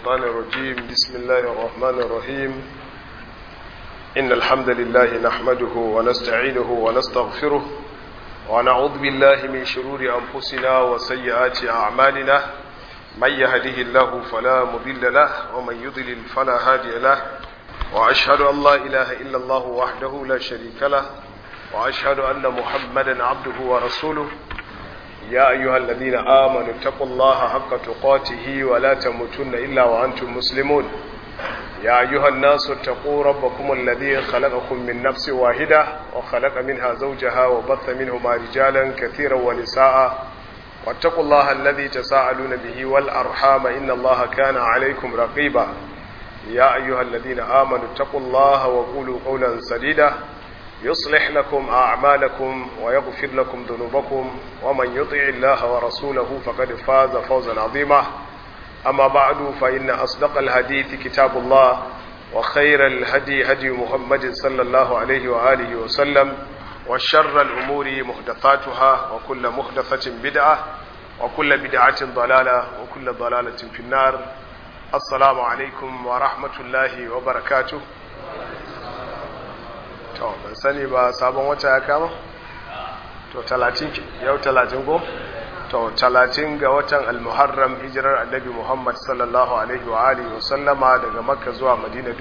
الشيطان الرجيم بسم الله الرحمن الرحيم إن الحمد لله نحمده ونستعينه ونستغفره ونعوذ بالله من شرور أنفسنا وسيئات أعمالنا من يهده الله فلا مضل له ومن يضلل فلا هادي له وأشهد أن لا إله إلا الله وحده لا شريك له وأشهد أن محمدا عبده ورسوله يا أيها الذين آمنوا اتقوا الله حق تقاته ولا تموتن إلا وأنتم مسلمون يا أيها الناس اتقوا ربكم الذي خلقكم من نفس واحدة وخلق منها زوجها وبث منهما رجالا كثيرا ونساء واتقوا الله الذي تساءلون به والأرحام إن الله كان عليكم رقيبا يا أيها الذين آمنوا اتقوا الله وقولوا قولا سديدا يصلح لكم أعمالكم ويغفر لكم ذنوبكم ومن يطع الله ورسوله فقد فاز فوزا عظيما أما بعد فإن أصدق الحديث كتاب الله وخير الهدي هدي محمد صلى الله عليه وآله وسلم وشر الأمور محدثاتها وكل محدثة بدعة وكل بدعة ضلالة وكل ضلالة في النار السلام عليكم ورحمة الله وبركاته to ban sani ba sabon wata ya kama to talatin yau talatin ko to talatin ga watan almuharram hijirar annabi muhammad sallallahu alaihi wa alihi wa sallama daga makka zuwa madina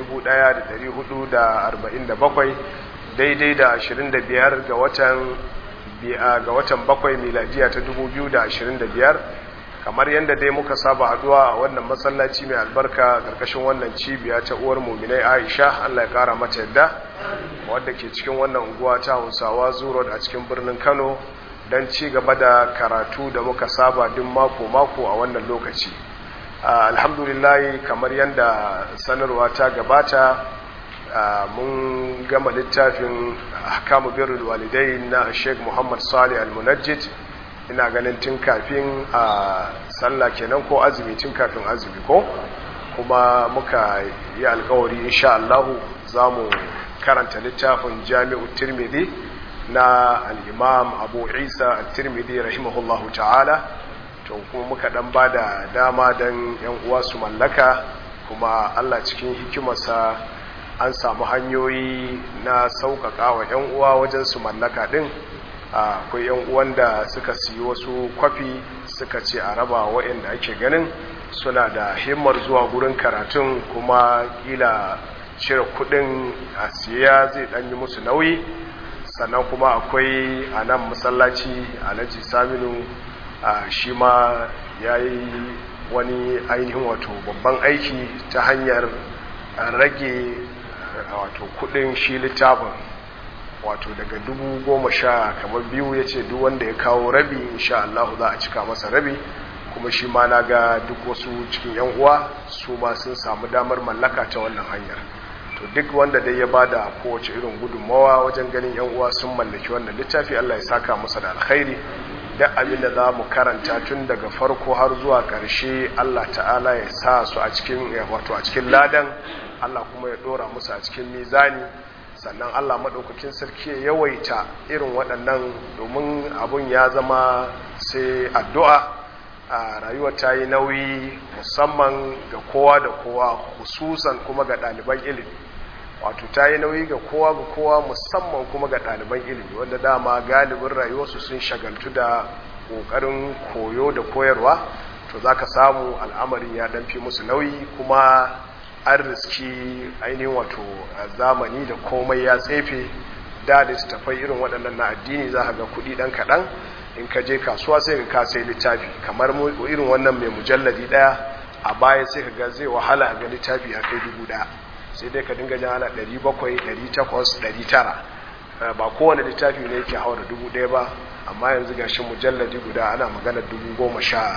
1447 daidai da 25 ga watan ga watan bakwai miladiya ta 2025 kamar yadda dai muka saba haduwa a wannan masallaci mai albarka karkashin wannan cibiya ta uwar muminai aisha allah ya kara mata yadda wadda ke cikin wannan unguwa ta hausawa zuro a cikin birnin kano don ci gaba da karatu da muka saba duk mako-mako a wannan lokaci alhamdulillahi kamar yadda sanarwa ta gabata mun gama littafin hakamu birrul walidai na sheikh muhammad salih al-munajjid ina ganin tun kafin a sallah kenan ko azumi tun kafin azumi ko kuma muka yi alkawari insha Allah za mu karanta littafin jami'u tirmidhi na al'imam abu isa al-tirmidhi rahimahullahu ta'ala to kuma muka dan ba da dama don yan uwa su mallaka kuma Allah cikin hikimarsa an samu hanyoyi na sauƙaƙa wa yan uwa wajen su mallaka din akwai yan uwan da suka siyi wasu kwafi suka ce a raba waɗanda ake ganin suna da himmar zuwa gurin karatun kuma kila cire kudin a siya zai yi musu nauyi sannan kuma akwai a nan masallaci alhaji saminu shi ma ya yi wani ainihin wato babban aiki ta hanyar rage wato kudin shi littafin wato daga dubu goma sha kamar biyu ya ce duk wanda ya kawo rabi insha Allah za a cika masa rabi kuma shi ma na ga duk wasu cikin yan uwa su ma sun samu damar mallaka ta wannan hanyar to duk wanda dai ya bada kowace irin gudunmawa wajen ganin yan uwa sun mallaki wannan littafi Allah ya saka masa da alkhairi da abin da za mu karanta tun daga farko har zuwa ƙarshe Allah ta'ala ya sa su a cikin wato a cikin ladan Allah kuma ya dora musu a cikin mizani sannan Allah maɗaukakin sarki ya yawaita irin waɗannan domin abun ya zama sai addu'a a rayuwar ta yi nauyi musamman ga kowa da kowa hususan kuma ga ɗaliban ilimi wato ta yi nauyi ga kowa ga kowa musamman kuma ga ɗaliban ilimi wanda dama galibin rayuwarsu sun shagaltu da ƙoƙarin koyo da koyarwa to za ka samu al'amarin ya ɗanfi musu nauyi kuma an riski ainihin wato zamani da komai ya tsefe da littattafai irin waɗannan na addini za ka ga kuɗi ɗan kaɗan in ka je kasuwa sai ka sai littafi kamar irin wannan mai mujalladi ɗaya a baya sai ka ga zai wahala ga littafi a kai dubu ɗaya sai dai ka dinga jana ɗari bakwai ɗari takwas ɗari tara ba kowane littafi ne yake haura dubu ɗaya ba amma yanzu ga shi mujalladi guda ana magana dubu goma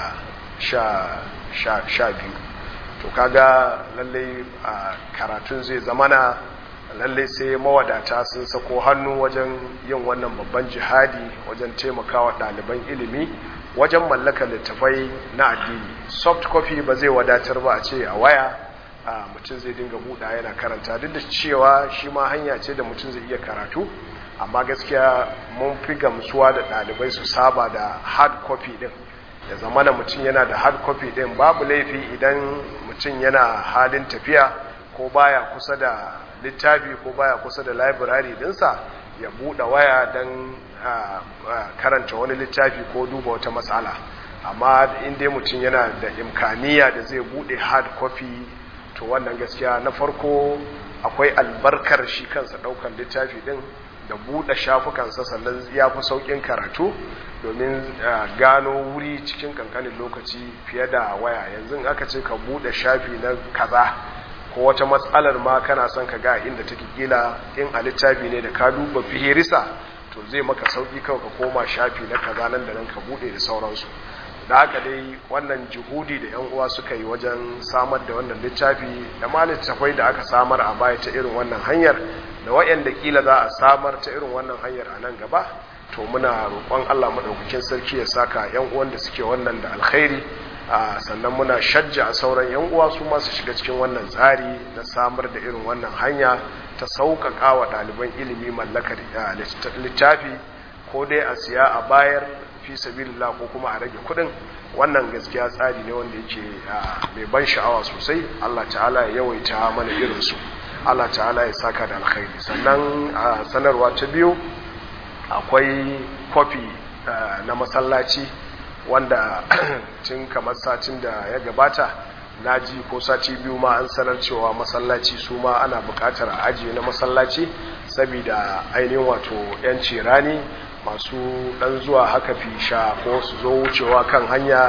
sha biyu to kaga lallai a karatun zai zamana lallai sai mawadata sun sako hannu wajen yin wannan babban jihadi wajen taimakawa ɗaliban ilimi wajen mallakar littafai na addini soft copy ba zai wadatar ba a ce a waya mutum zai dinga buɗa yana karanta duk da cewa shi ma hanya ce da mutum zai iya karatu amma gaskiya mun fi gamsuwa da ɗalibai su saba da hard copy din ya zama da mutum yana da hard copy din babu laifi idan mutum yana halin tafiya ko baya kusa da littafi ko baya kusa da library dinsa ya buɗe waya don karanta wani littafi ko duba wata matsala amma inda mutum yana da imkaniya da zai buɗe hard copy to wannan gaskiya na farko akwai albarkar shi kansa ɗaukar littafi din da buɗe shafukansa sannan ya fi sauƙin karatu domin gano wuri cikin kankanin lokaci fiye da waya yanzu aka ce ka buɗe shafi na kaza ko wata matsalar ma kana son ka ga inda take kila in a littafi ne da ka duba fihirisa to zai maka sauƙi kawai ka koma shafi na kaza nan da nan ka buɗe da sauransu da haka dai wannan jihudi da yan uwa suka yi wajen samar da wannan littafi da ma littafai da aka samar a baya ta irin wannan hanyar da wayanda kila za a samar ta irin wannan hanyar a nan gaba to muna roƙon Allah madaukakin sarki ya saka yan uwan da suke wannan da alkhairi sannan muna shajja a sauran yan uwa su ma su shiga cikin wannan tsari na samar da irin wannan hanya ta sauƙaƙa wa ɗaliban ilimi mallakar littafi ko dai a siya a bayar fi sabilillah ko kuma a rage kuɗin wannan gaskiya tsari ne wanda yake mai ban sha'awa sosai Allah ta'ala ya yawaita mana irinsu Allah ta'ala ya saka da alkhairi sannan a sanarwa ta biyu akwai kwafi na masallaci wanda tun kamar satin da ya gabata na ji ko sati biyu ma an sanar cewa masallaci su ma ana bukatar a ajiye na masallaci saboda ainihin wato 'yanci rani masu dan zuwa haka fisha ko su zo wucewa kan hanya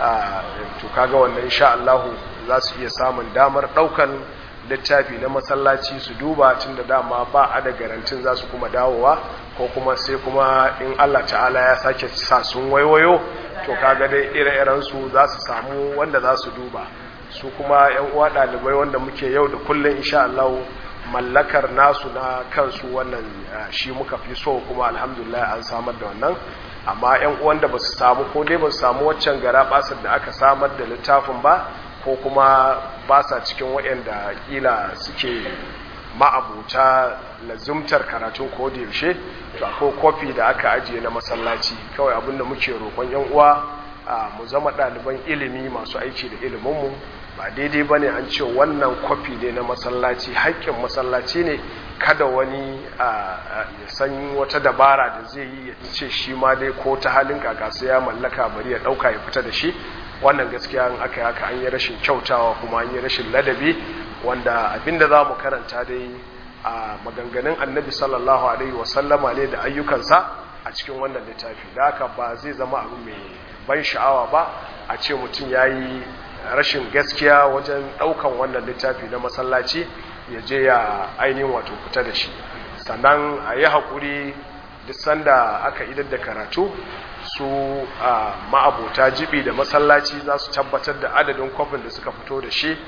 to kaga wannan insha Allah za su iya samun damar daukan littafi na masallaci su duba tun da dama ba a da garantin za su kuma dawowa ko kuma sai kuma in Allah ta'ala ya sake sa sun waiwayo to kaga dai ire-iren su za su samu wanda za su duba su kuma yan uwa ɗalibai wanda muke yau da kullum insha Allah mallakar nasu na kansu wannan shi muka fi so kuma alhamdulillah an samar da wannan amma yan uwan da ba su samu ko dai ba su samu waccan gara basar da aka samar da littafin ba ko kuma ba sa cikin waɗanda ƙila suke ma'abuta lazumtar karatun ko da yaushe to akwai kofi da aka ajiye na masallaci kawai abinda muke roƙon yan uwa mu zama ɗaliban ilimi masu aiki da iliminmu ba daidai ba ne an ce wannan kwafi ne na masallaci haƙƙin masallaci ne kada wani ya san wata dabara da zai yi ya ce shi ma dai ko ta halin kakasu ya mallaka bari ya ɗauka ya fita da shi wannan gaskiya in aka haka an yi rashin kyautawa kuma an yi rashin ladabi wanda abinda za mu karanta dai a maganganun annabi sallallahu alaihi wasallama ne da ayyukansa a cikin wannan littafi da haka ba zai zama abu mai ban sha'awa ba a ce mutum ya yi rashin gaskiya wajen ɗaukan wannan littafi na masallaci ya je ya ainihin wato fita da shi sannan a yi haƙuri duk sanda aka idar da karatu su a ma'abota jibi da masallaci za su tabbatar da adadin kwafin da suka fito da shi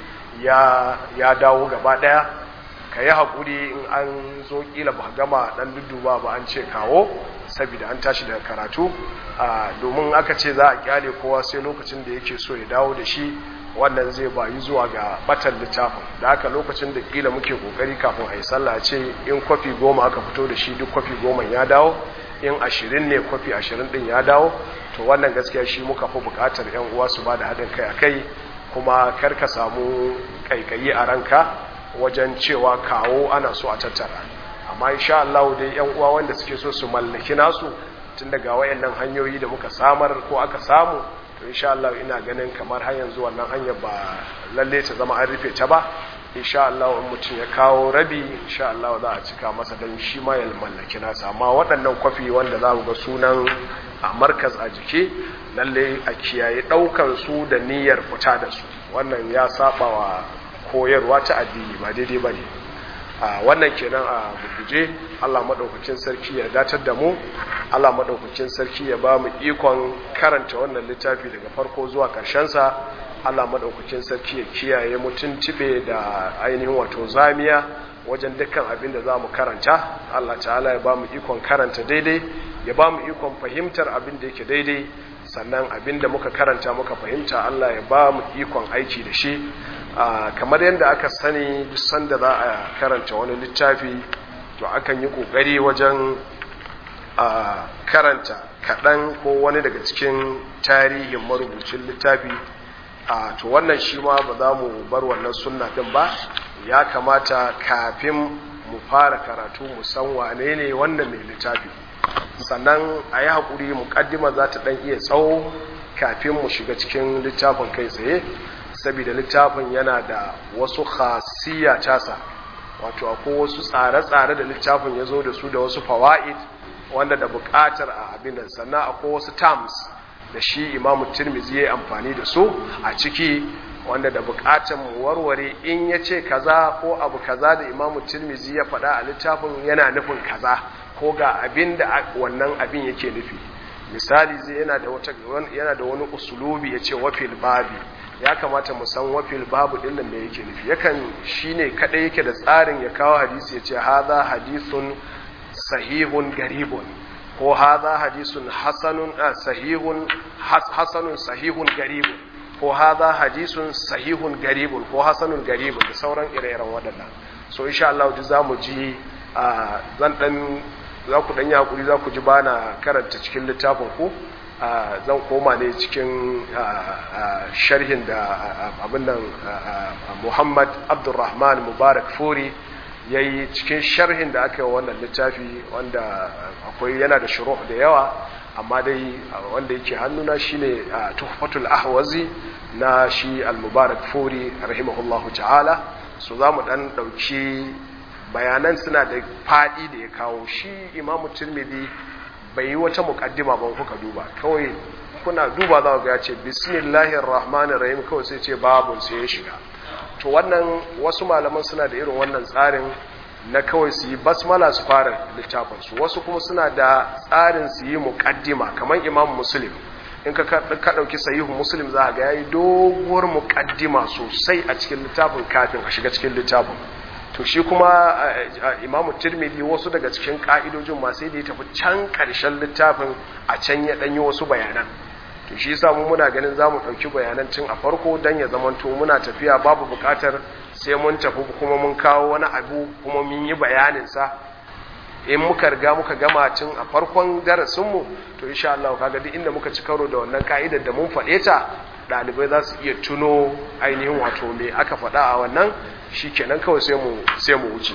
ya dawo gaba ɗaya ka yi haƙuri in an zo ƙila ba gama ɗan dudduba ba an ce kawo saboda an tashi daga karatu domin aka ce za a kyale kowa sai lokacin da yake so ya dawo da shi wannan zai bayi zuwa ga batan littafin da haka lokacin da kila muke kokari kafin a yi sallah ce in kwafi goma aka fito da shi duk kwafi goma ya dawo in ashirin ne kwafi ashirin din ya dawo to wannan gaskiya shi muka fi bukatar yan uwa su ba da haɗin kai a kai kuma kar ka samu kaikayi a ranka wajen cewa kawo ana so a tattara amma insha Allah dai yan uwa wanda suke so su mallaki nasu tun daga wayannan hanyoyi da muka samar ko aka samu to insha Allah ina ganin kamar har yanzu wannan hanyar ba lalle ta zama an rufe ta ba insha Allah in mutum ya kawo rabi insha Allah za a cika masa dan shi ma ya mallaki nasa amma waɗannan kwafi wanda za mu ga sunan a markaz a jiki lalle a kiyaye ɗaukan su da niyyar fita da su wannan ya saba wa koyarwa ta addini ba daidai ba ne wannan kenan a gurguje Allah maɗaukacin sarki ya datar da mu Allah maɗaukacin sarki ya ba mu ikon karanta wannan littafi daga farko zuwa sa Allah maɗaukacin sarki ya kiyaye mu tuntube da ainihin wato zamiya wajen dukkan abin da za mu karanta Allah ta'ala ya ba mu ikon karanta daidai ya ba mu ikon fahimtar abin da yake daidai sannan abin da muka karanta muka fahimta Allah ya ba mu ikon aiki da shi kamar yadda aka sani duk sanda za a karanta wani littafi to akan yi kokari wajen karanta kaɗan ko wani daga cikin tarihin marubucin littafi to wannan shi ma ba za mu bar wannan sunna din ba ya kamata kafin mu fara karatu mu san wane ne wannan mai littafi sannan a yi haƙuri muƙaddima za ta ɗan iya tsawo kafin mu shiga cikin littafin kai tsaye saboda littafin yana da wasu khasiyya tasa wato akwai wasu tsare-tsare da littafin ya zo da su da wasu fawa'id wanda da buƙatar a abin nan sannan akwai wasu terms da shi imamu tirmizi ya yi amfani da su a ciki wanda da buƙatar mu warware in ya ce kaza ko abu kaza da imamu tirmizi ya faɗa a littafin yana nufin kaza ko ga abin da wannan abin yake nufi misali zai yana da wata yana da wani usulubi ya ce wafil babi ya kamata mu san wafil babu din nan me yake nufi yakan shine kadai yake da tsarin ya kawo hadisi ya ce hadha hadithun sahihun garibun ko hadha hadisun hasanun sahihun hasanun sahihun garibun ko hadha hadisun sahihun garibun ko hasanun garibun da sauran ire-iren waɗannan so insha Allah duk zamu ji zan dan za ku dan yi hakuri za ku ji bana karanta cikin littafin ku zan koma ne cikin sharhin da abin nan Muhammad Abdulrahman Mubarak Furi ya yi cikin sharhin da aka yi wannan littafi wanda akwai yana da shuru da yawa amma dai wanda yake hannuna shine tuhfatul ahwazi na shi al-mubarak furi rahimahullahu ta'ala so za mu dan dauki bayanan suna da fadi da ya kawo shi imamu tirmidhi bai yi wata mukaddima ba kuka duba kawai kuna duba za ga ya ce bismillahir rahmanir rahim kawai sai ce babun sai ya shiga to wannan wasu malaman suna da irin wannan tsarin na kawai su yi basmala su fara littafinsu wasu kuma suna da tsarin su yi muƙaddima kamar imam muslim in ka ɗauki sahihu muslim za ga ya yi doguwar muƙaddima sosai a cikin littafin kafin a shiga cikin littafin to shi kuma imam tirmidhi wasu daga cikin ƙa'idojin masu da ya tafi can ƙarshen littafin a can ya ɗanyi wasu bayanan to shi yasa mu muna ganin zamu dauki bayanan tun a farko dan ya zamanto muna tafiya babu bukatar sai mun tafi kuma mun kawo wani abu kuma mun yi bayanin sa in muka riga muka gama tun a farkon darasin mu to insha Allah kaga duk inda muka ci karo da wannan ka'idar da mun faɗe ta dalibai za su iya tuno ainihin wato me aka faɗa a wannan shikenan kawai sai mu sai mu wuce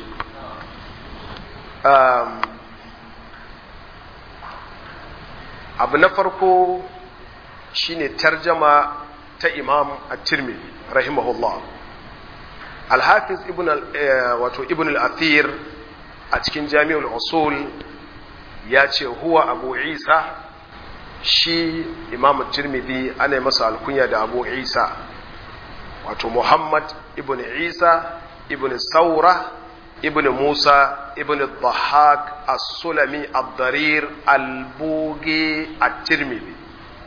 abu na farko shine tarjama ta imam at-tirmidhi rahimahullah al-hafiz ibn wato ibn al-athir a cikin jami'ul usul ya ce huwa abu isa shi imam at-tirmidhi ana masa alkunya da abu isa wato muhammad ibn isa ibn saura ibn musa ibn dhahak as-sulami ad-darir al-bugi at-tirmidhi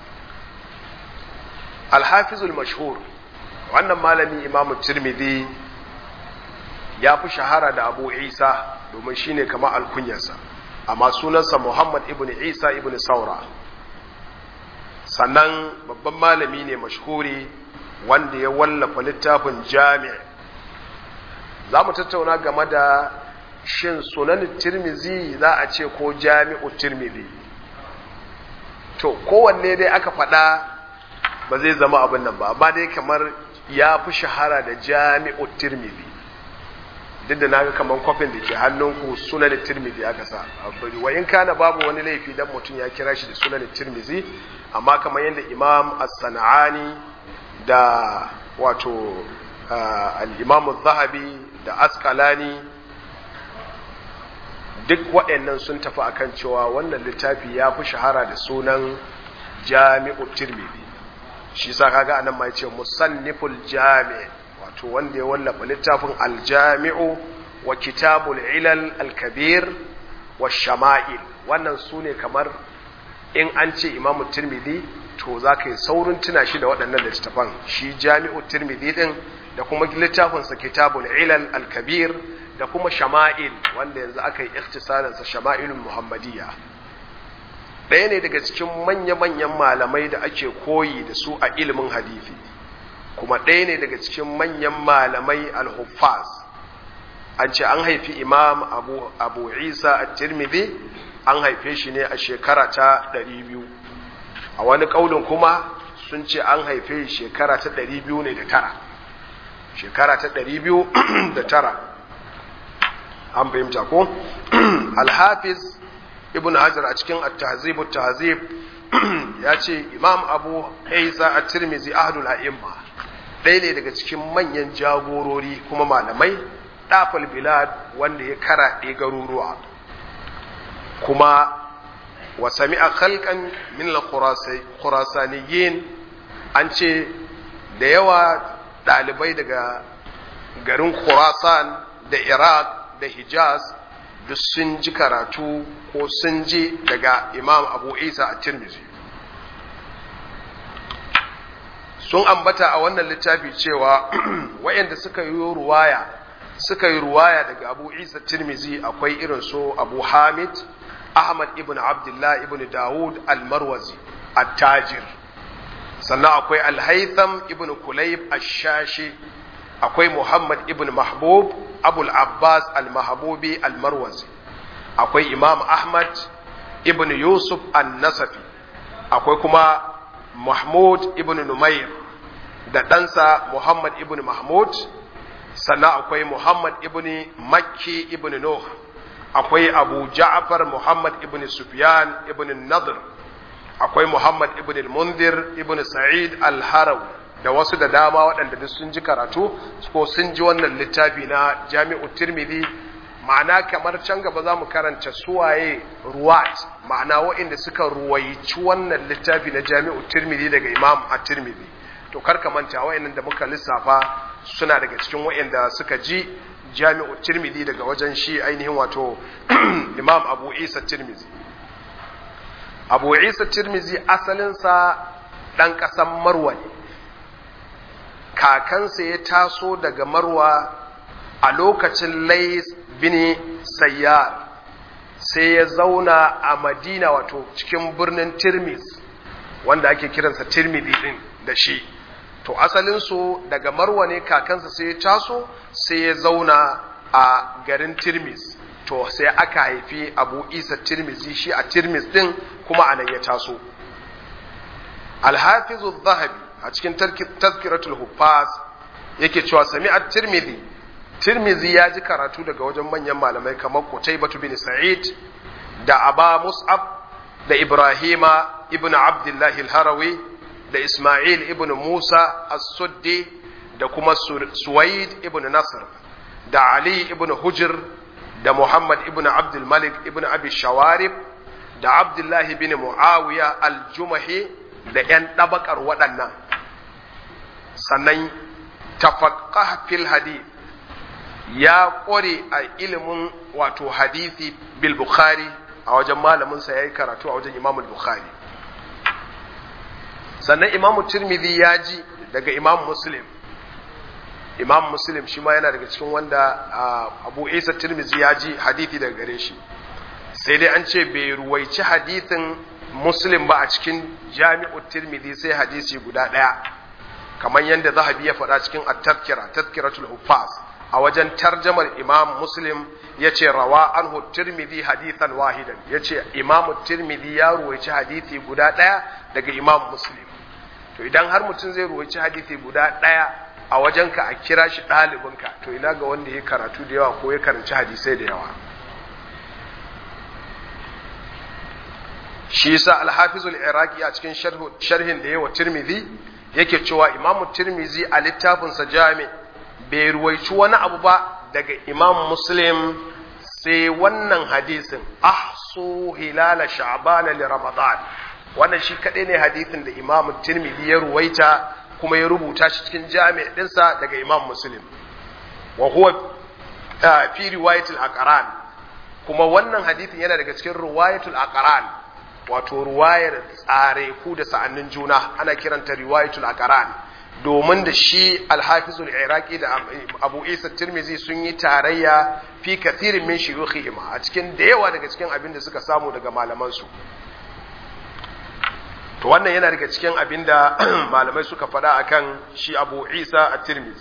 alhafizul mashhur wannan malami imamu tirmidhi ya fi shahara da abu isa domin shine kama alkunyarsa amma sunansa muhammad ibn isa ibn saura sannan babban malami ne mashhuri wanda ya wallafa littafin jami' za mu tattauna game da shin sunan tirmizi za a ce ko jami'u tirmidhi to kowanne dai aka faɗa ba zai zama abin nan ba amma dai kamar ya fi shahara da jami'u tirmidhi duk da naga kamar kwafin da ke hannunku sunan tirmidhi aka sa wa in kana babu wani laifi dan mutum ya kira shi da sunan tirmidhi amma kamar yadda imam as-sana'ani da wato al-imam az-zahabi da asqalani duk waɗannan sun tafi akan cewa wannan littafi ya fi shahara da sunan jami'u tirmidhi shi sa kaga anan ma yace musanniful jami' wato wanda ya wallafa littafin aljami'u wa kitabul ilal alkabir wa shama'il wannan sune kamar in an ce imamu tirmidhi to za ka yi saurin tuna shi da waɗannan littafan shi jami'u tirmidhi din da kuma littafinsa kitabul ilal alkabir da kuma shama'il wanda yanzu aka yi ikhtisarinsa shama'ilun muhammadiyya ɗaya ne daga cikin manya-manyan malamai da ake koyi da su a ilimin hadithi kuma ɗaya ne daga cikin manyan malamai al-huffaz an ce an haifi imam abu, abu isa a tirmidhi an haife shi ne a shekara ta 200 a wani ƙaunin kuma sun ce an haife shekara ta 200 ne da tara shekara ta 200 da tara an fahimta ko alhafiz ibn hajar a cikin at-tahzib at-tahzib ya ce imam abu isa at-tirmidhi ahlul a'imma ɗaya ne daga cikin manyan jagorori kuma malamai ɗafal bilad wanda ya karaɗe garuruwa kuma wa sami'a khalqan min al-khurasaniyin an ce da yawa ɗalibai daga garin khurasan da iraq da hijaz duk sun ji karatu ko sun ji daga imam abu isa a tirmizi sun ambata a wannan littafi cewa wayanda suka yi ruwaya suka yi ruwaya daga abu isa tirmizi akwai irin so abu hamid ahmad ibn abdullah ibn dawud al-marwazi at-tajir sannan akwai al-haytham ibn kulayb ash-shashi akwai muhammad ibn mahbub abul abbas al-mahbubi al-marwazi akwai imam ahmad ibn yusuf an-nasafi akwai kuma mahmud ibn numair da ɗansa muhammad ibn mahmud sannan akwai muhammad ibn makki ibn nuh akwai abu ja'far muhammad ibn sufyan ibn nadr akwai muhammad ibn al-mundir ibn sa'id al-harawi da wasu da dama waɗanda duk sun ji karatu ko sun ji wannan littafi na jami'u tirmidhi ma'ana kamar can gaba za mu karanta suwaye ruwat ma'ana waɗanda suka ruwaici wannan littafi na jami'u tirmidhi daga imam a tirmidhi to karka manta waɗannan da muka lissafa suna daga cikin waɗanda suka ji jami'u tirmidhi daga wajen shi ainihin wato imam abu isa tirmidhi abu isa tirmidhi asalinsa ɗan ƙasan marwa ne kakansa ya taso daga marwa a lokacin lais bin sayyar sai ya zauna a madina wato cikin birnin tirmis wanda ake kiransa tirmidhi din da shi to asalinsu daga marwa ne kakansa sai ya taso sai ya zauna a garin tirmis to sai aka haifi abu isa tirmizi shi a tirmis din kuma a nan ya taso alhafizu zahabi a cikin tazkiratul huffaz yake cewa sami'at tirmidhi tirmidhi ya ji karatu daga wajen manyan malamai kamar Qutaybah bin Sa'id da Aba Mus'ab da Ibrahima ibn Abdullah al-Harawi da Isma'il ibn Musa as-Suddi da kuma Suwaid ibn Nasr da Ali ibn Hujr da Muhammad ibn Abdul Malik ibn Abi Shawarib da Abdullah ibn Muawiya al-Jumahi da ‘yan ɗabakar waɗannan sannan tafaqqah fil hadith ya ƙware a ilimin wato hadithi bil bukhari a wajen malaminsa ya yi karatu a wajen imamul bukhari sannan imamu tirmidhi ya ji daga imam muslim imam muslim shi ma yana daga cikin wanda abu isa tirmidhi ya ji hadithi daga gare shi sai dai an ce bai ruwaici hadithin muslim ba a cikin jami'u tirmidhi sai hadisi guda ɗaya kamar yadda zahabi ya faɗa cikin at-tazkira tazkiratul huffaz a wajen tarjamar imam muslim ya ce rawa anhu tirmidhi hadithan wahidan ya ce imamu tirmidhi ya ruwaici hadithi guda ɗaya daga imam muslim to idan har mutum zai ruwaici hadithi guda ɗaya a wajenka a kira shi ɗalibinka to ina ga wanda ya karatu da yawa ko ya karanci hadisai da yawa shi yasa al-hafizul iraqi a cikin sharhin da yawa tirmidhi yake cewa imamu tirmidhi a littafinsa jami' bai ruwaici wani abu ba daga imam muslim sai wannan hadisin ahsu hilala sha'bana li ramadan wannan shi kadai ne hadisin da imam tirmidhi ya ruwaita kuma ya rubuta shi cikin jami' dinsa daga imam muslim wa huwa fi riwayatul aqran kuma wannan hadisin yana daga cikin riwayatul aqran wato ruwayar tsare ku da sa'annin juna ana kiranta riwayatul aqran domin da shi alhafizul iraqi da abu isa tirmizi sun yi tarayya fi kathirin min shuyukhihim a cikin da yawa daga cikin abin da suka samu daga malaman su to wannan yana daga cikin abin da malamai suka faɗa akan shi abu isa at-tirmizi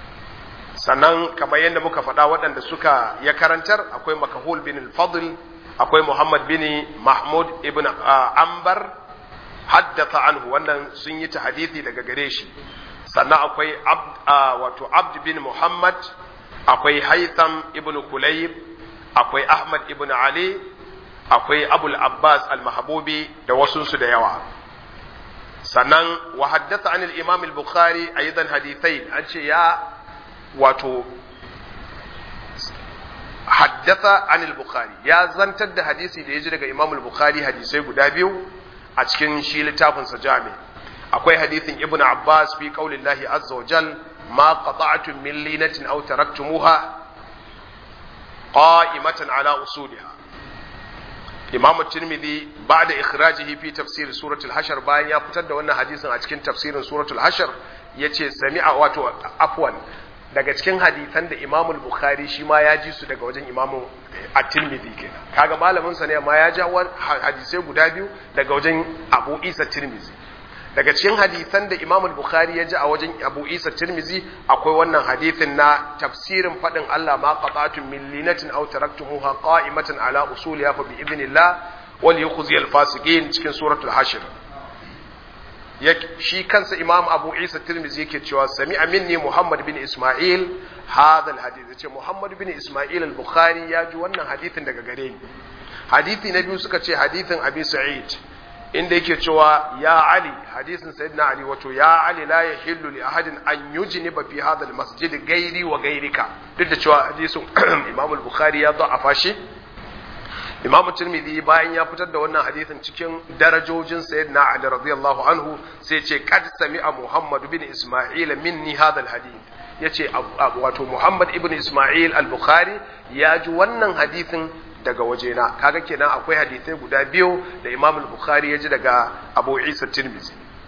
sannan kamar yadda muka faɗa waɗanda suka ya karantar akwai makahul bin al-fadl akwai muhammad bin mahmud ibn ambar haddatha anhu wannan sun yi ta hadithi daga gare shi sannan akwai wato abd bin muhammad akwai haitham ibn kulayb akwai ahmad ibn ali akwai abul abbas al-mahbubi da wasunsu da yawa sannan wa haddatha anil imam al-bukhari aidan hadithain an ce ya wato haddatha anil bukhari ya zantar da hadisi da ya ji daga imam al-bukhari hadisai guda biyu a cikin shi littafin sa jami akwai hadisin ibn abbas fi qaulillahi azza wa jal ma qata'tum min linatin aw taraktumuha qa'imatan ala usuliha imam tirmidhi ba'da ikhrajihi fi tafsir suratul hashar bayan ya fitar da wannan hadisin a cikin tafsirin suratul hashar yace sami'a wato afwan daga cikin hadisan da Imam Bukhari shi ma ya ji su daga wajen Imam At-Tirmidhi kenan kaga malamin sa ne ma ya ja hadisai guda biyu daga wajen Abu Isa Tirmidhi daga cikin hadisan da Imam Bukhari ya ji a wajen Abu Isa Tirmidhi akwai wannan hadisin na tafsirin fadin Allah ma qata'tum min linatin aw taraktumuha qa'imatan ala usuliha fa bi idhnillah wal yukhzi al-fasiqin cikin suratul hashr shi kansa imam abu isa tirmizi yake cewa sami minni muhammad bin isma'il hadha alhadith yace muhammad bin isma'il al-bukhari ya ji wannan hadithin daga gare ni hadithi na biyu suka ce hadithin abi sa'id inda yake cewa ya ali hadisin sayyidina ali wato ya ali la yahillu li ahadin an yujniba fi hadha almasjid gairi wa gairika duk da cewa hadisin imam al-bukhari ya da'afa shi Imam Tirmidhi bayan ya fitar da wannan hadisin cikin darajojin Sayyidina Ali radiyallahu anhu sai ce kad sami'a Muhammad bin Isma'il minni hadha alhadith yace wato Muhammad ibn Isma'il al-Bukhari ya ji wannan hadisin daga wajena kaga kenan akwai hadisai guda biyu da Imam al-Bukhari ya ji daga Abu Isa Tirmidhi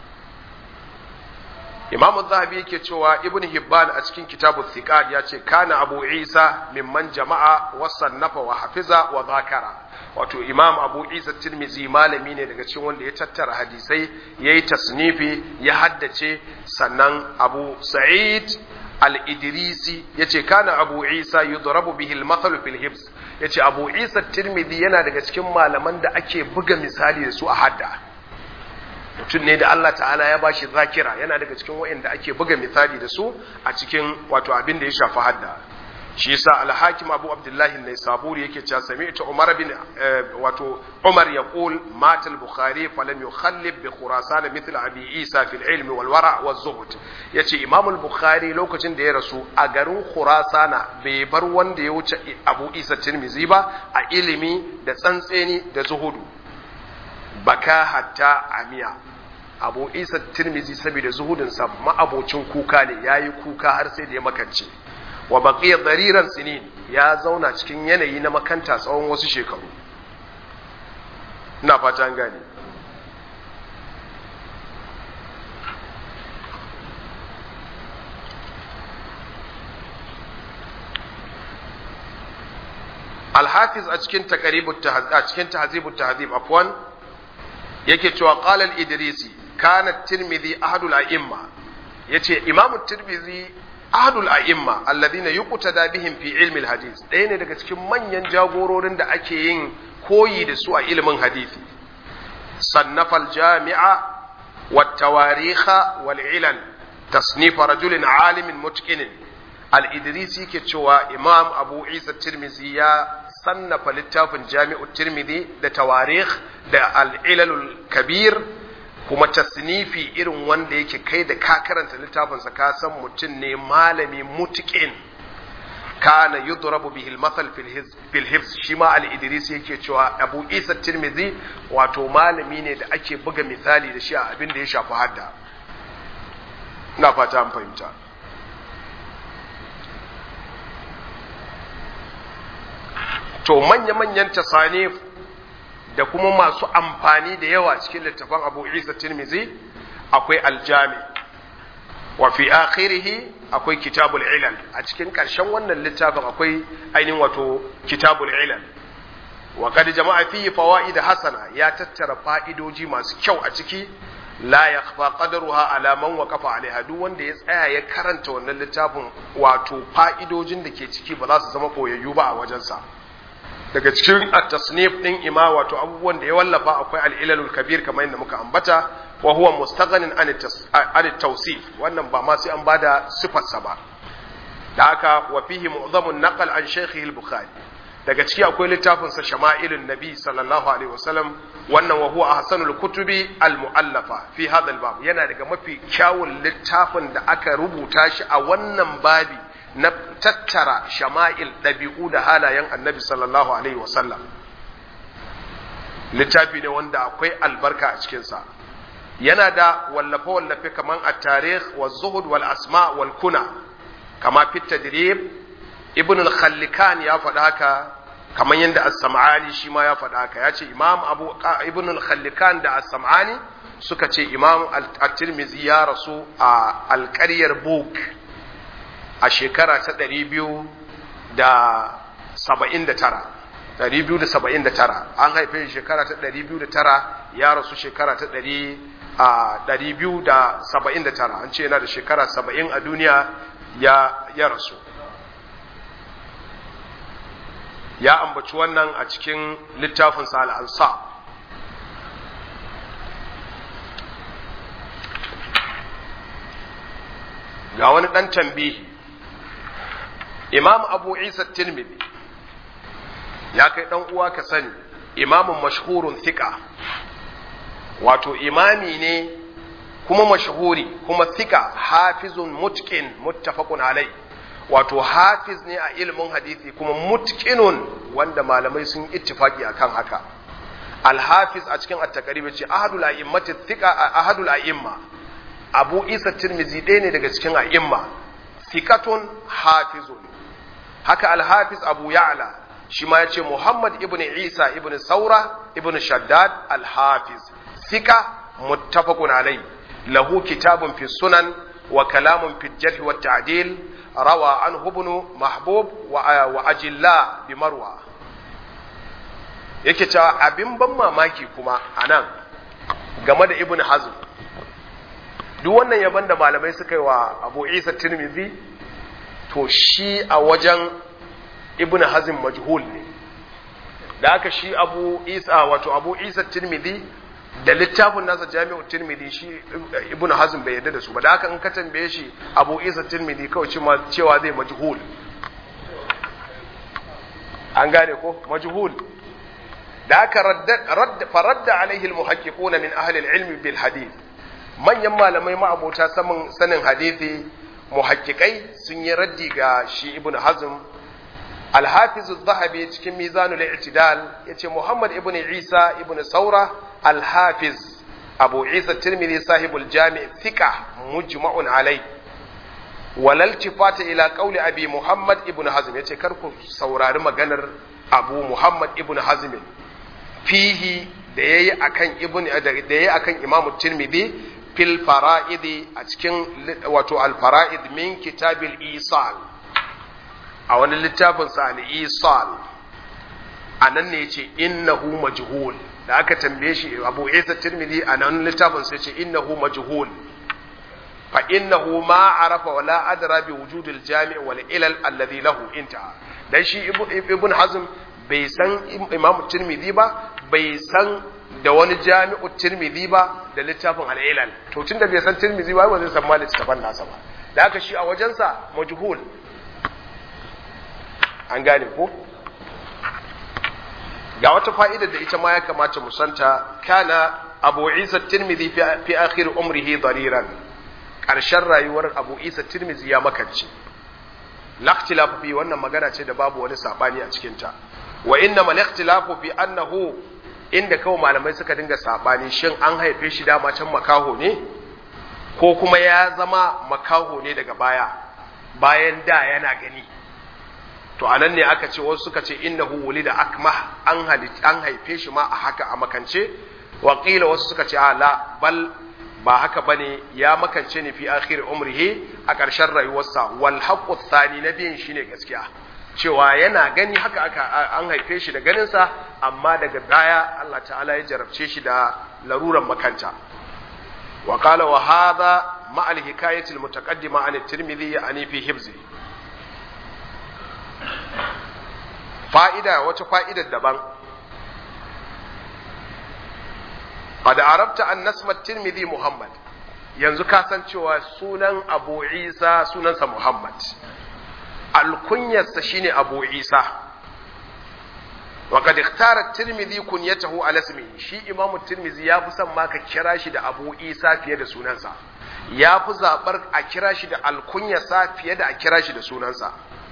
Imam Zahabi yake cewa Ibn Hibban a cikin kitabu Thiqat ya ce kana Abu Isa mimman jama'a wa sannafa wa hafiza wa zakara wato Imam Abu Isa Tirmizi malami ne daga cikin wanda ya tattara hadisai yayi tasnifi ya haddace sannan Abu Sa'id al-Idrisi yace kana Abu Isa yudrabu bihi al-mathal fil hibs yace Abu Isa Tirmizi yana daga cikin malaman da ake buga misali da su a hadda mutum ne da Allah ta'ala ya bashi zakira yana daga cikin waɗanda ake buga misali da su a cikin wato abin da ya shafi hadda shi yasa al-hakim Abu Abdullah an-Naisaburi yake cewa sami'tu Umar bin wato Umar yaqul mata al-Bukhari falam yukhallib bi Khurasan mithla Abi Isa fil ilmi wal wara' waz zuhd yace Imam al-Bukhari lokacin da ya rasu a garin Khurasana bai bar wanda ya wuce Abu Isa Tirmizi ba a ilimi da tsantseni da zuhudu baka hatta amiya abu isa tirmizi saboda zuhudinsa ma'abocin kuka ne ya yi kuka har sai da ya makance wa baqiya dariran sinin ya zauna cikin yanayi na makanta tsawon wasu shekaru ina fata an gane الحافظ a cikin taqribut a cikin tahzibut tahzib afwan yake cewa qala al-idrisi kana tirmidhi ahadul a'imma yace imam tirmidhi ahadul a'imma alladhina yuqtada bihim fi ilmi al-hadith ɗaya ne daga cikin manyan jagororin da ake yin koyi da su a ilimin hadisi sannafa al-jami'a والتواريخ والعلل تصنيف رجل عالم متقن al-idrisi ke cewa imam abu isa tirmizi ya sannafa littafin jami'u tirmizi da tawarikh da al'ilalul kabir kuma tasnifi irin wanda yake kai da ka karanta littafinsa ka san mutum ne malami mutuƙin kana yudrabu bihi al-mathal fil hifz shi ma al-idrisi yake cewa abu isa tirmizi wato malami ne da ake buga misali da shi a abin da ya shafi hadda ina fata an fahimta to manya-manyan tasanif da kuma masu amfani da yawa cikin littafan abu isa tirmizi akwai aljami wa fi akhirihi akwai kitabul ilal a cikin ƙarshen wannan littafin akwai ainihin wato kitabul ilal wa qad jama'a fihi fawaid hasana ya tattara fa'idoji masu kyau a ciki la yakhfa qadruha ala man waqafa alaiha duk wanda ya tsaya ya karanta wannan littafin wato fa'idojin da ke ciki ba za su zama koyayyu ba a wajensa daga cikin at-tasnif din ima wato abubuwan da ya wallafa akwai al-ilalul kabir kamar yadda muka ambata wa huwa mustaghanin an at-tawsif wannan ba ma sai an bada sifarsa ba da haka wa fihi mu'zamun naqal an shaykhihi al-bukhari daga ciki akwai littafin sa shama'ilun nabi sallallahu alaihi wasallam wannan wa huwa ahsanul kutubi al-mu'allafa fi hadha al-bab yana daga mafi kyawun littafin da aka rubuta shi a wannan babi na tattara shama'il ɗabi'u da halayen annabi sallallahu alaihi wasallam littafi ne wanda akwai albarka a cikinsa yana da wallafe-wallafe kaman a tarih wa zuhud wal asma wal kuna kama fit tadrib ibn al-khallikan ya faɗa haka kaman yadda as-sam'ani shi ma ya faɗa haka ya ce imam abu ibn al-khallikan da as-sam'ani suka ce imam at-tirmidhi ya rasu a alƙaryar buk a shekara ta ɗari biyu da saba'in da tara ɗari biyu da saba'in da tara an haife shekara ta ɗari biyu da tara ya rasu shekara ta ɗari a ɗari biyu da saba'in da tara an ce yana da shekara saba'in a duniya ya ya rasu ya ambaci wannan a cikin littafinsa al'ansa ga wani ɗan tambihi imam abu isa tirmidhi ya kai dan uwa ka sani imamun mashhurun thika wato imami ne kuma mashhuri kuma thika hafizun mutqin muttafaqun alai wato hafiz ne a ilimin hadisi kuma mutqinun wanda malamai sun ittifaki akan haka al-hafiz a cikin at-taqrib ce ahadul a'immati thika ahadul a'imma abu isa tirmidhi ɗaya ne daga cikin a'imma thikatun hafizun haka alhafiz abu ya'la shi ma ya ce muhammad ibn isa ibn saura ibn shaddad alhafiz sika muttafaqun alai lahu kitabun fi sunan wa kalamun fi jarh wa ta'dil rawa an ibn mahbub wa, wa ajilla bi marwa yake cewa abin ban mamaki kuma anan game da ibn hazm duk wannan yaban da malamai suka yi wa abu isa tirmidhi to shi a wajen ibn hazm majhul ne da aka shi abu isa wato abu isa tirmidhi da littafin nasa jami'u tirmidhi shi ibn hazm bai yarda da su ba da aka in ka tambaye shi abu isa tirmidhi kawai cewa zai majhul an gane ko majhul da aka radda faradda alaihi almuhaqqiquna min ahli alilm bil hadith manyan malamai ma'abota sanin sanin hadisi muhakkikai sun yi raddi ga shi ibn hazm alhafiz zahabi cikin mizanul i'tidal yace muhammad ibn isa ibn saura alhafiz abu isa tirmidhi sahibul jami' thika mujma'un alai walal tifata ila qawli abi muhammad ibn hazm yace kar ku saurari maganar abu muhammad ibn hazm fihi da yayi akan ibn da yayi akan imamu tirmidhi fil fara'idi a cikin wato al-fara'id min kitabil isal a wani littafin sa al-isal anan ne yace innahu majhul da aka tambaye shi Abu Isa Tirmidhi a nan littafin sa yace innahu majhul fa innahu ma arafa wala adra bi wujud al-jami' wal ilal alladhi lahu intaha dan shi ibn Hazm bai san Imam Tirmidhi ba bai san da wani jami'u tirmidhi ba da littafin al'ilal to tun da bai san tirmidhi ba ba zai san ma littafin nasa ba da aka shi a wajensa majhul an gane ko ga wata fa'idar da ita ma ya kamata mu santa kana abu isa tirmidhi fi akhir umrihi dariran ƙarshen rayuwar abu isa tirmidhi ya makance lakhtilafu fi wannan magana ce da babu wani sabani a cikinta wa inna mal ikhtilafu fi annahu inda kawai malamai suka dinga sabani shin an haife shi dama can makaho ne ko kuma ya zama makaho ne daga baya bayan da yana gani to anan ne aka ce wasu suka ce innahu wulida akmah an an haife shi ma a haka a makance wa qila wasu suka ce la bal ba haka bane ya makance ne fi akhir umrihi a ƙarshen rayuwarsa wal haqqu thani na biyan shine gaskiya cewa yana gani haka aka an haife shi da ganinsa amma daga baya Allah ta'ala ya jarabce shi da laruran makanta wa qala wa hadha ma al hikayati al mutaqaddima an at-tirmidhi yani fi hibzi fa'ida wata fa'idar daban qad arabta an nasmat tirmidhi muhammad yanzu ka san cewa sunan abu isa sunansa muhammad alkunyarsa shine abu isa wa qad ikhtara tirmidhi kunyatahu ala ismihi shi imam tirmidhi ya fi son ma ka kira shi da abu isa fiye da sunansa ya fi zabar a kira shi da alkunyarsa fiye da a kira shi da sunansa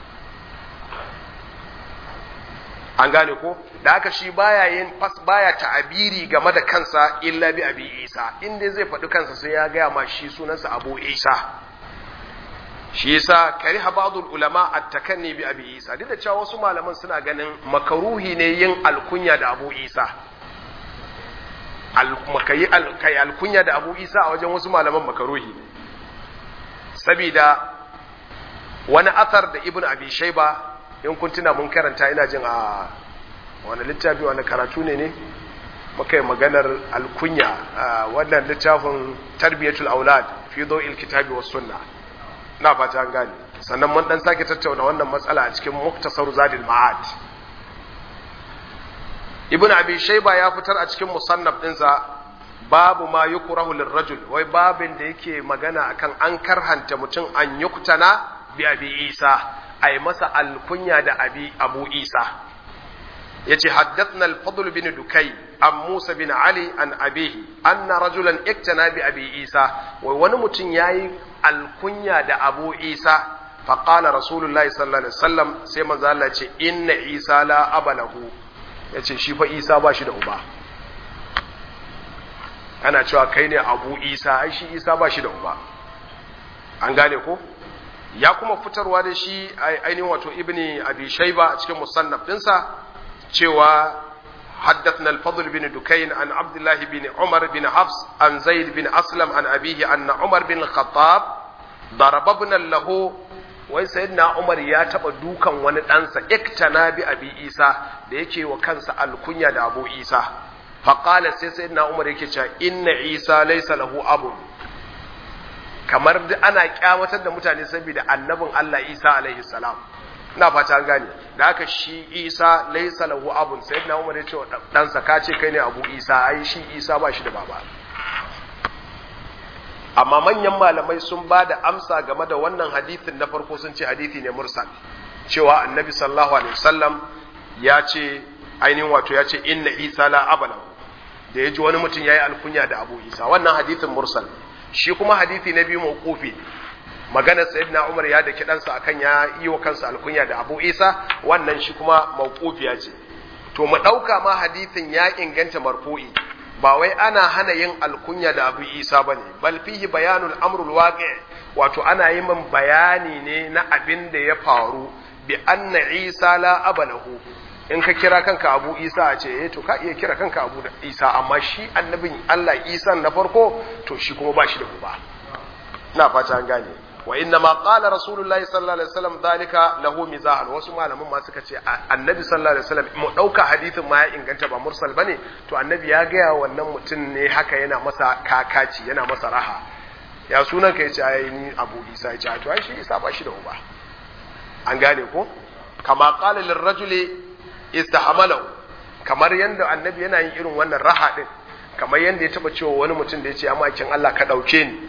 an gane ko da haka shi baya yin fas baya ta'abiri game da kansa illa bi abi isa inda zai faɗi kansa sai ya gaya ma shi sunansa abu isa shi yasa kariha ba'dul ulama at-takanni bi abi isa duk da cewa wasu malaman suna ganin makaruhi ne yin alkunya da abu isa almakayi alkai alkunya da abu isa a wajen wasu malaman makaruhi ne saboda wani athar da ibnu abi shayba in kun tuna mun karanta ina jin a wani littafi wani karatu ne ne muka yi maganar alkunya wannan littafin tarbiyatul aulad fi dawil kitabi was sunna na fata an gane sannan mun dan sake tattauna wannan matsala a cikin muktasar zadil ma'ad ibn abi shayba ya fitar a cikin musannaf dinsa babu ma yukrahu lirrajul wai babin da yake magana akan an karhanta mutum an yuktana bi abi isa ay masa alkunya da abi abu isa yace haddathna al-fadl bin dukay an musa bin ali an abihi anna rajulan iktana bi abi isa wai wani mutum yayi alkunya da abu isa faqala rasulullahi sallallahu alaihi wasallam sai manzo Allah ce inna isa la abalahu yace shi fa isa ba shi da uba ana cewa kai ne abu isa ai shi isa ba shi da uba an gane ko ya kuma fitarwa da shi ainihin wato ibni abi shayba a cikin musannaf dinsa cewa حدثنا الفضل بن دكين عن عبد الله بن عمر بن حفص عن زيد بن أسلم عن أبيه أن عمر بن الخطاب ضرب ابنا له wai sayyidina Umar ya taba dukan wani ɗansa iktana bi abi Isa da yake wa kansa alkunya da Abu Isa faqala sai sayyidina Umar yake cewa inna Isa laysa lahu abun kamar da ana kyamatar da mutane saboda annabin Allah Isa alaihi salam ina fata an gane da haka shi Isa laysa lahu abun sayyidina Umar ya ce wa ɗansa ka ce kai ne Abu Isa ai shi Isa ba shi da baba amma manyan malamai sun ba da amsa game da wannan hadithin na farko sun ce hadithi ne mursal cewa annabi sallallahu alaihi wasallam ya ce ainihin wato ya ce inna isa la abala da ya ji wani mutum ya yi alkunya da abu isa wannan hadithin mursal shi kuma hadithi na biyu mawqufi maganar sayyidina umar ya da kidansa akan ya yi wa kansa alkunya da abu isa wannan shi kuma mawqufiya ce to mu dauka ma hadithin ya inganta marfu'i ba wai ana hana yin alkunya da abu isa ba ne bal fihi bayanul amrul waqi wato ana yi min bayani ne na abin da ya faru bi anna isa la abalahu in ka kira kanka abu isa a ce eh to ka iya kira kanka abu isa amma shi annabin Allah isa na farko to shi kuma ba shi da uba na fata an gane wa inna ma qala rasulullahi sallallahu alaihi wasallam dalika lahu mizahan wasu malaman ma suka ce annabi sallallahu alaihi wasallam mu dauka hadithin ma ya inganta ba mursal bane to annabi ya ga wannan mutum ne haka yana masa kakaci yana masa raha ya sunan ka yace ai ni abu isa yace to ai shi isa ba shi da uba an gane ko kama qala lirrajuli istahamalahu kamar yanda annabi yana yin irin wannan raha din kamar yanda ya taba cewa wani mutum da yace amma kin Allah ka dauke ni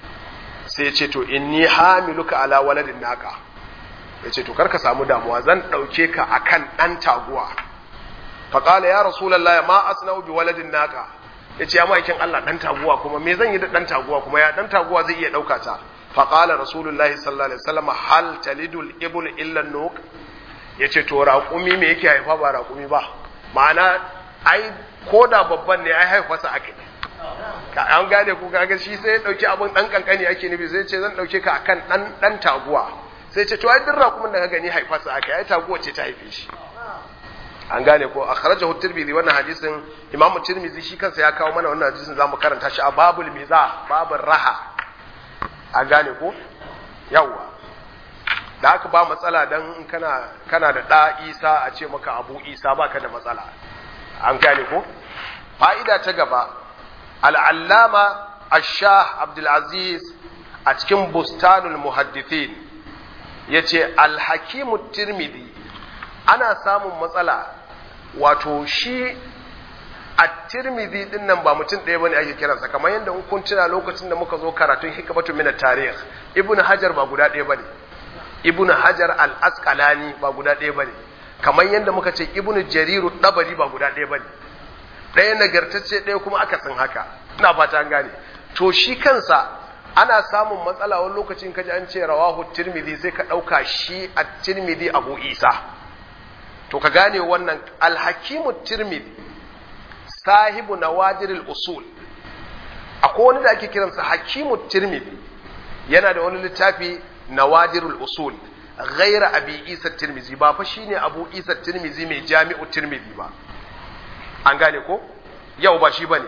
sai ya ce to inni hamiluka ala waladin naka ya ce to karka samu damuwa zan ɗauke ka akan ɗan taguwa faƙala ya rasulallah ma asna'u bi waladin naka ya ce ya ma'aikin Allah ɗan taguwa kuma me zan yi da ɗan taguwa kuma ya ɗan taguwa zai iya ɗauka ta faƙala rasulullahi sallallahu alaihi wasallam hal talidul ibul illa nuk ya ce to raƙumi me yake haifa ba raƙumi ba ma'ana ai ko da babban ne ai haifarsa aka ka an gane ku kaga shi sai ya dauki abin dan kankani ake nufi sai ce zan dauke ka akan dan dan taguwa sai ce to ai duk rakumin da ka gani haifarsa aka ai taguwa ce ta haife shi an gane ko akhrajahu tirmidhi wannan hadisin imam tirmidhi shi kansa ya kawo mana wannan hadisin zamu karanta shi a babul miza babul raha an gane ko yawa da haka ba matsala dan kana kana da da Isa a ce maka Abu Isa baka da matsala an gane ko fa'ida ta gaba al'allama ashah abdulaziz a cikin bustanul muhaddithin ya ce alhakimu tirmidhi ana samun matsala wato shi a tirmidhi din nan ba mutum ɗaya bane ake kiransa kamar yadda kun tuna lokacin da muka zo karatun hikmatu min tarikh ibnu hajar ba guda ɗaya bane ibnu hajar al asqalani ba guda ɗaya bane kamar yadda muka ce ibnu jariru dabari ba guda ɗaya bane ɗaya nagartacce ɗaya kuma aka san haka ina fata an gane to shi kansa ana samun matsala wani lokacin kaji an ce rawahu tirmidhi sai ka ɗauka shi a tirmidhi abu isa to ka gane wannan alhakimu tirmidhi sahibu nawadirul usul akwai wani da ake kiransa hakimu tirmidhi yana da wani littafi nawadirul usul ghaira abi isa tirmidhi ba fa shine abu isa tirmidhi mai jami'u tirmidhi ba an gane ko yau ba shi bane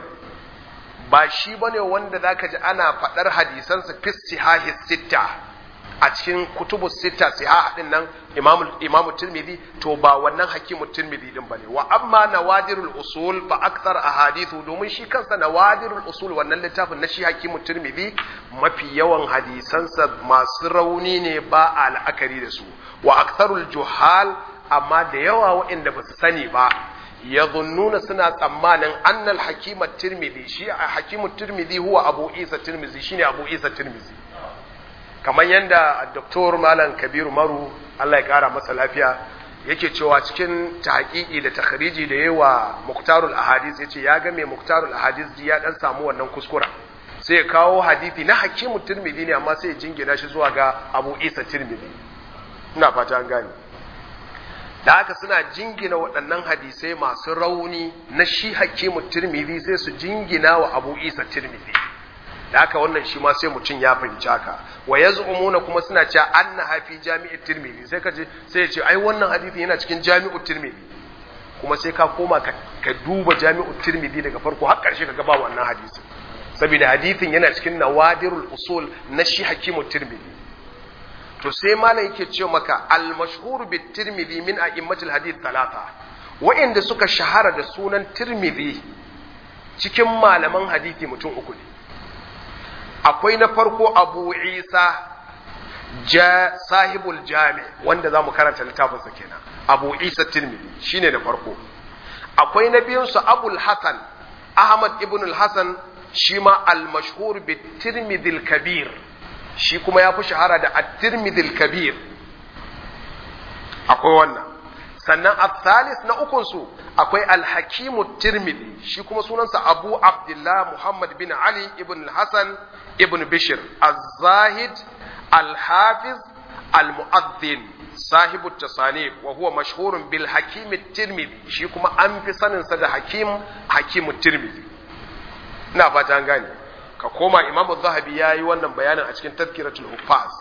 ba shi bane wanda zaka ji ana fadar hadisansa fi sihahi sitta a cikin kutubu sitta sihah din nan imamu imamu tirmidhi to ba wannan hakimu tirmidhi din bane wa amma nawadirul usul fa akthar ahadithu domin shi kansa nawadirul usul wannan littafin na shi hakimu tirmidhi mafi yawan hadisansa masu rauni ne ba a la'akari da su wa aktharul juhal amma da yawa waɗanda ba su sani ba yadhunnuna suna tsammanin annal hakima tirmidhi shi a hakimu tirmidhi huwa abu isa tirmidhi shine abu isa tirmidhi kamar yadda Dr. Malam Kabiru Maru Allah ya kara masa lafiya yake cewa cikin tahqiqi da takhriji da yawa Muktarul Ahadith yace ya ga mai Muktarul Ahadith ya dan samu wannan kuskura sai ya kawo hadisi na Hakimu Tirmidhi ne amma sai ya jingina shi zuwa ga Abu Isa Tirmidhi ina fata an gane da haka suna jingina waɗannan hadisai masu rauni na shi Hakimu Tirmidhi sai su jingina wa Abu Isa Tirmidhi da haka wannan shi ma sai mutum ya fahimci haka wa yaz'umuna kuma suna cewa anna hafi jami'i tirmidhi sai kace sai ya ce ai wannan hadisi yana cikin jami'u tirmidhi kuma sai ka koma ka, ka duba jami'u tirmidhi daga farko har karshe ka ga ba wannan hadisin saboda hadisin yana cikin nawadirul usul na shi hakimu tirmidhi to sai malam yake ce maka al mashhur bit tirmidhi min a'immatil hadith talata wa'inda suka shahara da sunan tirmidhi cikin malaman hadisi mutum uku ne akwai na farko abu isa ja sahibul jami wanda za mu karanta littafinsa kenan abu isa tirmidhi shine na farko akwai na biyunsu abul hasan ahmad ibn al-hasan shi ma al-mashhur bi tirmidhi kabir shi kuma ya fi shahara da at-tirmidhi kabir akwai wannan sannan al-thalis na ukunsu akwai al-hakimu tirmidhi shi kuma sunansa abu abdullah muhammad bin ali ibn al-hasan ibn bishir az-zahid al-hafiz al-mu'addin sahibu tasanif wa huwa mashhurun bil hakim tirmidhi shi kuma an fi sanin sa da hakim hakim tirmidhi ina fata an gane ka koma imam az-zahabi yayi wannan bayanin a cikin tazkiratul huffaz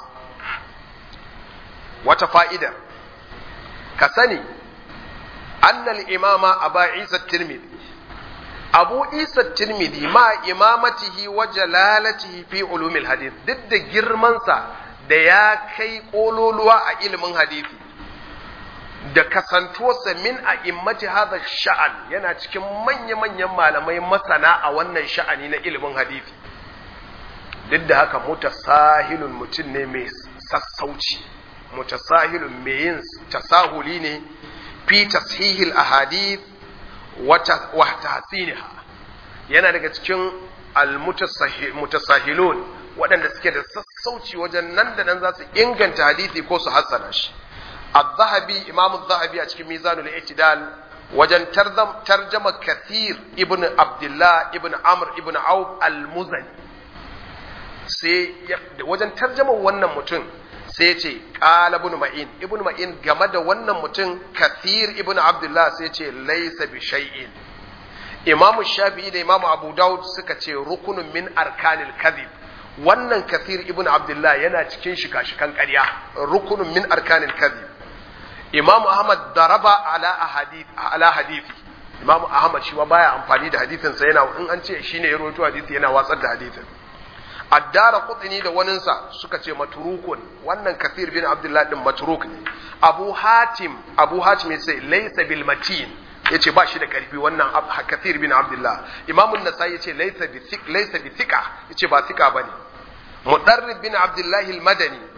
wata fa'ida ka sani annal imama aba isa tirmidhi abu isa tirmidhi ma imamatihi wa jalalatihi fi ulumil hadith duk da girmansa da ya kai kololuwa a ilimin hadisi da kasantuwarsa min a immati hadha sha'an yana cikin manya-manyan malamai masana a wannan sha'ani na ilimin hadisi duk da haka mutasahilun mutum ne mai sassauci mutasahilun mai yin tasahuli ne fi tashihil ahadith wa tahsiniha yana daga cikin almutasahilun waɗanda suke da sassauci wajen nan da nan za su inganta hadisi ko su hassana shi az-zahabi imamu az-zahabi a cikin mizanul i'tidal wajen tarjama kathir ibn abdullah ibn amr ibn auf al-muzani sai wajen tarjama wannan mutum sai ya ce ƙala ibn ma'in ibn ma'in game da wannan mutum kathir ibn abdullah sai ce laisa bi shay'in imam shafi'i da imam abu daud suka ce rukunun min arkanil kadhib wannan kathir ibn abdullah yana cikin shika-shikan ƙarya rukunun min arkanil kadhib imam ahmad daraba ala ahadith ala hadithi imam ahmad shi ma baya amfani da hadithin sa yana in an ce shine ya rawaito hadisi yana watsar da hadithin addara kutini da waninsa suka ce maturukun wannan kafir bin abdullah din maturuk ne abu hatim abu hatim yace laysa bil matin yace ba shi da karfi wannan kafir bin abdullah imam an-nasai yace laysa bi thiq laysa bi thiqa yace ba thiqa bane mudarrib bin abdullah al-madani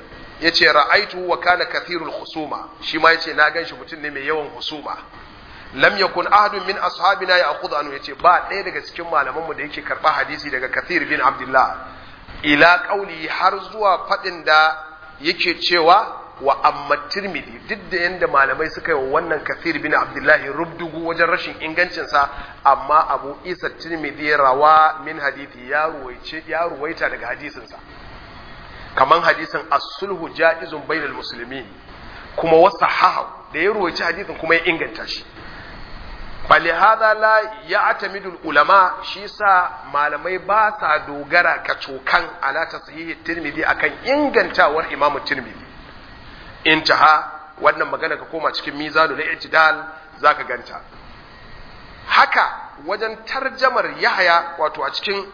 yace ra'aitu wa kana kathirul husuma shi ma yace na ganshi mutum ne mai yawan husuma lam yakun ahadun min ashabina ya'khudhu anhu yace ba ɗaya daga cikin malaman mu da yake karba hadisi daga kathir bin abdullah ila qauli har zuwa fadin da yake cewa wa amma tirmidhi duk da yanda malamai suka yi wa wannan kathir bin abdullahi rubdugu wajen rashin ingancinsa amma abu isa tirmidhi rawa min hadithi ya ruwaice ya ruwaita daga hadisinsa kaman hadisin as-sulhu jaizun bainal muslimin kuma wasahahu da ya ruwaice hadisin kuma ya inganta shi falihada la ya'tamidu ulama shi sa malamai ba sa dogara kacokan ala tashihi tirmidhi akan ingantawar imamu tirmidhi intaha wannan magana ka koma cikin mizanu na i'tidal zaka ganta haka wajen tarjamar yahya wato a cikin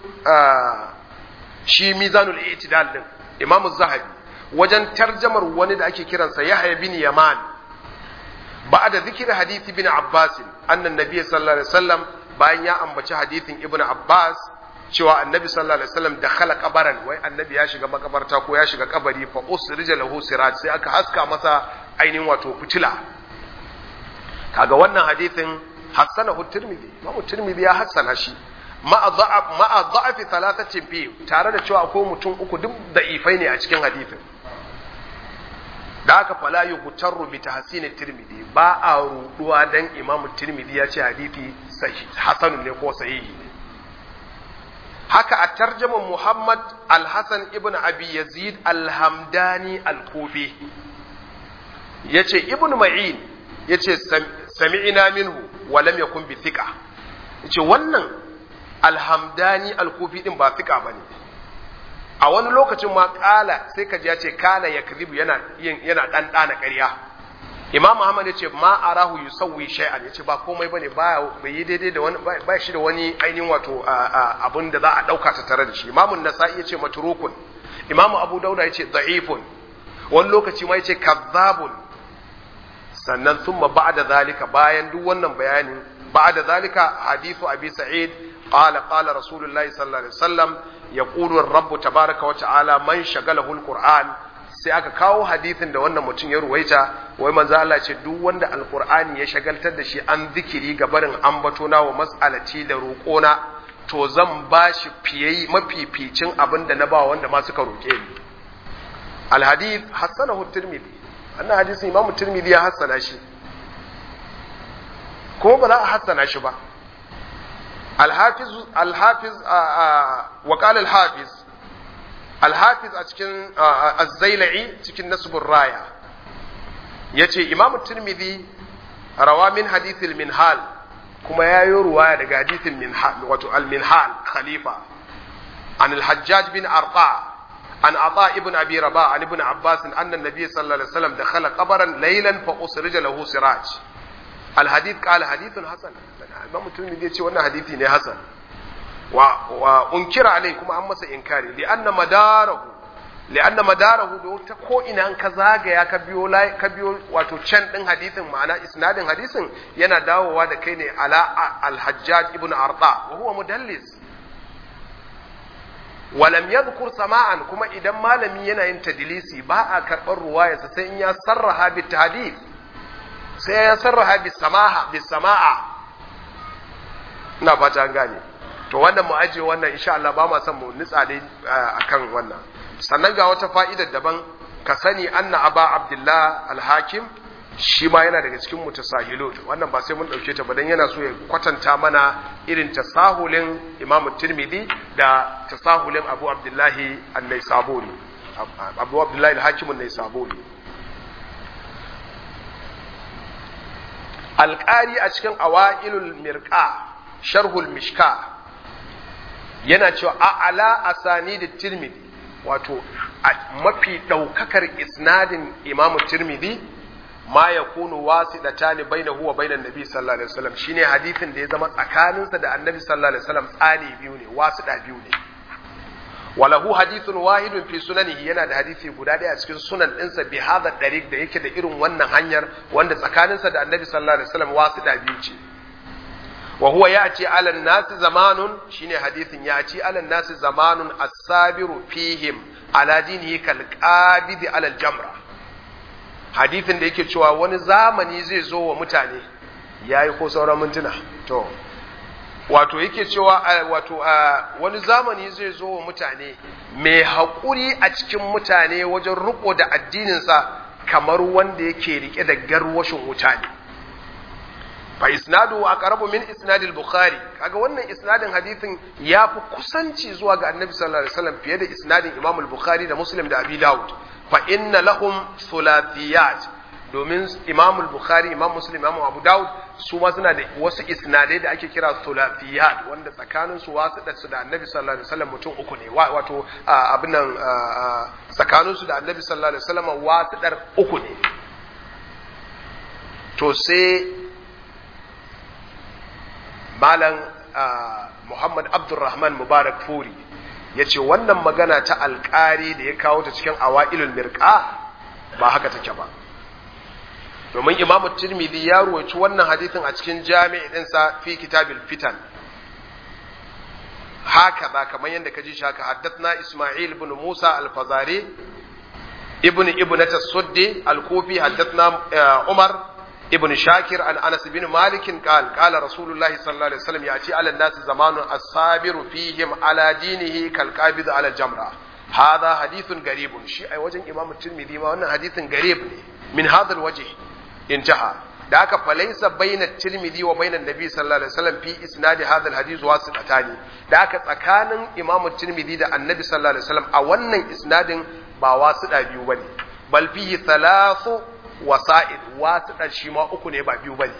shi mizanul i'tidal din imam zahabi wajen tarjamar wani da ake kiransa yahya bin yaman ba'da zikir hadisi bin abbas annan nabiy sallallahu alaihi wasallam bayan ya ambaci hadisin ibnu abbas cewa annabi sallallahu alaihi wasallam da khala kabaran wai annabi ya shiga makabarta ko ya shiga kabari fa usrija lahu siraj sai aka haska masa ainihin wato fitila kaga wannan hadisin hassanahu tirmidhi imamu tirmidhi ya hassana shi ma'a dha'af ma'a dha'fi thalathatin fi tare da cewa akwai mutum uku duk da'ifai ne a cikin hadisin da haka fala yughtarru bi tahsin tirmidhi ba a ruduwa dan imamu tirmidhi ya ce hadisi sahih hasanun ne ko sahihi ne haka a tarjaman Muhammad al-Hassan ibn Abi Yazid al-Hamdani al-Kufi yace ibn Ma'in yace sami'ina minhu wa lam yakun bi thiqa yace wannan al-Hamdani al-Kufi din ba thiqa bane a wani lokacin ma kala sai ka ji yace kana yakzibu yana yana dan dana ƙarya Imam Ahmad yace ma arahu yusawwi shay'an yace ba komai bane baya bai yi daidai da wani ba shi da wani ainihin wato abun da za a dauka ta tare da shi Imam An-Nasa'i yace matrukun Imam Abu Dauda yace da'ifun wani lokaci ma yace kazzabun sannan thumma ba'da zalika bayan duk wannan bayanin ba'da zalika hadithu Abi Sa'id qala qala Rasulullahi sallallahu alaihi wasallam yaqulu ar-rabb tabaaraka wa ta'ala man shagalahu al-Qur'an sai aka kawo hadithin da wannan mutum ya ruwaita wai manzo Allah ce duk wanda alqur'ani ya shagaltar da shi an zikiri ga barin ambato na wa mas'alati da roƙona to zan ba shi fiye mafificin abin da na ba wanda ma suka roƙe ni alhadith hassanahu tirmidhi wannan hadisin imamu tirmidhi ya hassana shi ko ba za a hassana shi ba alhafiz alhafiz wa qala alhafiz alhafiz a cikin azzaila'i cikin nasbur raya yace imam tirmidhi rawa min hadith al-minhal kuma yayo ruwaya daga hadith al-minhal wato al-minhal khalifa an al-hajjaj bin arqa an ata ibn abi rabah an ibn abbas anna an-nabiy sallallahu alaihi wasallam dakhala qabran laylan fa usrija lahu siraj al-hadith qala hadithun hasan imam tirmidhi yace wannan hadisi ne hasan wa unkira alai kuma an masa inkari li anna madarahu li anna madarahu do ta ko ina an ka zagaya ka biyo ka biyo wato can din hadisin ma'ana isnadin hadisin yana dawowa da kai ne ala al-hajjaj ibn arda wa huwa mudallis walam yadhkur sama'an kuma idan malami yana yin tadlisi ba a karbar ruwayarsa sai in ya sarraha bi tahdith sai ya sarraha bi samaha bi sama'a ina fata an gane to wannan mu ajiye wannan insha Allah ba ma son mu nitsa dai akan wannan sannan ga wata fa'idar daban ka sani anna aba abdullah al-hakim shi ma yana daga cikin mutasahilut wannan ba sai mun dauke ta ba dan yana so ya kwatanta mana irin tasahulin imam tirmidhi da tasahulin abu abdullahi an-naisaburi abu abdullahi al-hakim an-naisaburi alƙari a cikin awailul mirqa sharhul mishka yana cewa a'ala asani da tirmidhi wato mafi ɗaukakar isnadin imamu tirmidhi ma ya kunu wasi da tani baina huwa bainan nabi sallallahu alaihi wasallam shine hadithin da ya zama tsakaninsa da annabi sallallahu alaihi wasallam tsani biyu ne wasu da biyu ne walahu hadithun wahidun fi sunanihi yana da hadisi guda ɗaya a cikin sunan ɗinsa bi hadha dariq da yake da irin wannan hanyar wanda tsakaninsa da annabi sallallahu alaihi wasallam wasu da biyu ce wa huwa ya'ti 'ala an-nasi zamanun shine hadithin ya'ti 'ala an-nasi zamanun as-sabiru fihim ala dinihi kal qabidi ala al jamra hadithin da yake cewa wani zamani zai zo wa mutane yayi ko sauran mintuna to wato yake cewa wato wani zamani zai zo wa mutane mai haƙuri a cikin mutane wajen riko da addininsa kamar wanda yake rike da garwashin wuta ne fa isnadu aqrabu min isnadil bukhari kaga wannan isnadin hadithin ya fi kusanci zuwa ga annabi sallallahu alaihi wasallam fiye da isnadin imam al-bukhari da muslim da abi daud fa inna lahum thulathiyat domin imam al-bukhari imam muslim imam abu daud su ma suna da wasu isnadai da ake kira thulathiyat wanda tsakanin su wasu da su da annabi sallallahu alaihi wasallam mutum uku ne wato abin nan tsakanin su da annabi sallallahu alaihi wasallam wasu dar uku ne to sai malam muhammad abdurrahman mubarak furi ya ce wannan magana ta alkari da ya kawo ta cikin awa'ilul mirka ba haka take ba domin imamu tirmidhi ya ruwaci wannan hadithin a cikin jami'i ɗinsa fi kitabil fitan haka ba kamar yadda ka ji shi haka haddathna isma'il ibn musa al-fazari ibn ibn tasuddi al-kufi haddathna umar ابن شاكر عن انس بن مالك قال قال رسول الله صلى الله عليه وسلم ياتي على الناس زمان الصابر فيهم على دينه كالقابض على الجمره هذا حديث غريب شي اي وجن امام الترمذي ما wannan hadithin garib ne min hadha alwajh intaha da aka falaisa baina tirmidhi wa baina nabi sallallahu alaihi wasallam fi isnad hadha alhadith wasitatani da aka tsakanin imam tirmidhi da annabi sallallahu alaihi wasallam a wannan isnadin ba wasida biyu bane bal fihi thalathu wasa'id wasu ɗan shi ma uku ne ba biyu ba ne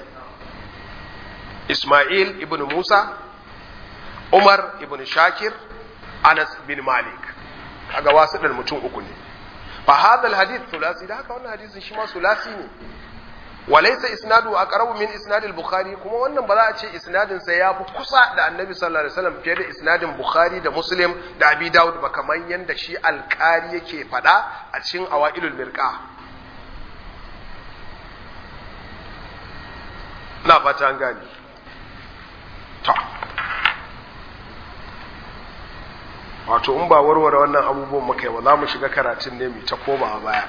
Ismail ibn Musa Umar ibn Shakir Anas bin Malik kaga wasu ɗan mutum uku ne fa hadal hadith sulasi da haka wannan hadisin shi ma sulasi ne walaysa isnadu aqrabu min isnad al-bukhari kuma wannan ba za a ce isnadin sa yafi kusa da annabi sallallahu alaihi wasallam fiye da isnadin bukhari da muslim da abi daud ba kamar yanda shi alqari yake fada a cikin awailul mirqa na fata an gane ta wato in ba warware wannan abubuwan muka yi ba za mu shiga karatun ne mai ta koma a baya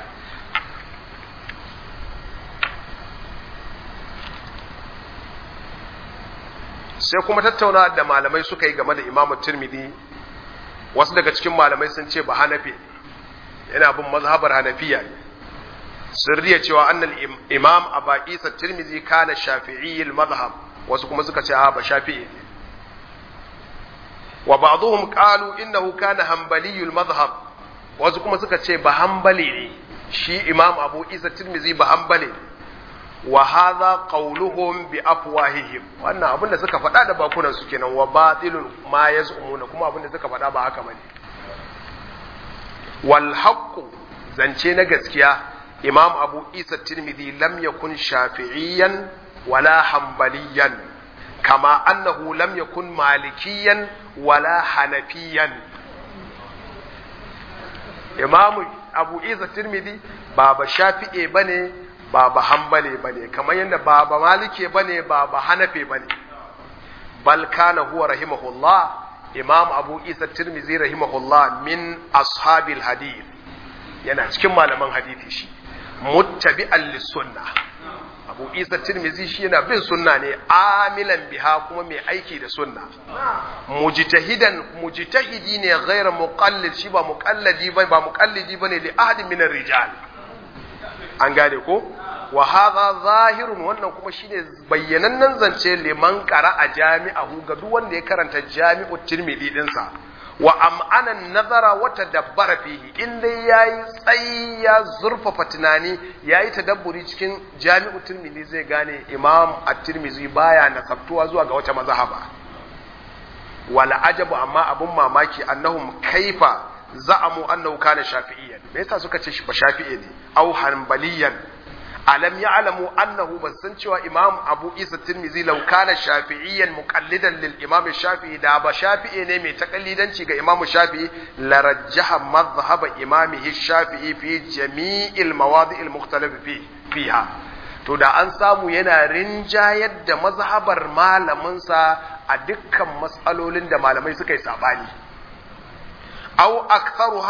sai kuma tattauna da malamai suka yi game da imamu turmidi wasu daga cikin malamai sun ce ba hanafi yana bin mazhabar hanafiya ne sun riya cewa annal imam aba isa tirmizi kana shafi'i mazhab wasu kuma suka ce ba shafi'i ne wa ba'dhum qalu innahu kana hanbali mazhab wasu kuma suka ce ba hanbali ne shi imam abu isa tirmizi ba hanbali ne wa hadha qawluhum bi afwahihim wannan abinda suka faɗa da bakunan su kenan wa batilun ma yaz'umuna kuma abinda suka faɗa ba haka bane wal haqqu zance na gaskiya imam abu isa tirmidhi lam yakun shafi'iyan wala hanbaliyan kama annahu lam yakun malikiyan wala hanafiyan imam abu isa tirmidhi ba ba shafi'e bane ba ba hanbali bane kamar yadda ba ba malike bane ba ba hanafe bane bal kana huwa rahimahullah imam abu isa tirmidhi rahimahullah min ashabil hadith yana cikin malaman hadithi shi muttabi'an lissunna abu isa tirmizi shi yana bin sunna ne amilan biha kuma mai aiki da sunna mujtahidan mujtahidi ne ghayra muqallid shi ba muqallidi ba ba muqallidi bane li ahadin min rijal an gane ko wa hadha zahirun wannan kuma shine bayyanannen zance liman qara a jami'ahu ga duk wanda ya karanta jami'u tirmidhi dinsa wa am'ana nazara wa tadabbara fihi in dai yayi tsayi ya zurfafa tunani yayi tadabburi cikin jami'u tirmidhi zai gane imam at-tirmidhi baya nasabtuwa zuwa ga wata mazhaba wala ajabu amma abun mamaki annahum kaifa za'amu annahu kana shafi'iyyan me yasa suka ce shi ba shafi'i ne au hanbaliyan alam ya'lamu annahu ban san cewa imam abu isa tirmizi law kana shafi'iyyan muqallidan lil imam shafi'i da ba shafi'i ne mai takallidanci ga imam shafi'i la rajjaha madhhab imamihi shafi'i fi jami'il mawadi'il mukhtalif fi fiha to da an samu yana rinjayar da mazhabar malaminsa a dukkan matsalolin da malamai suka yi sabani aw aktharuha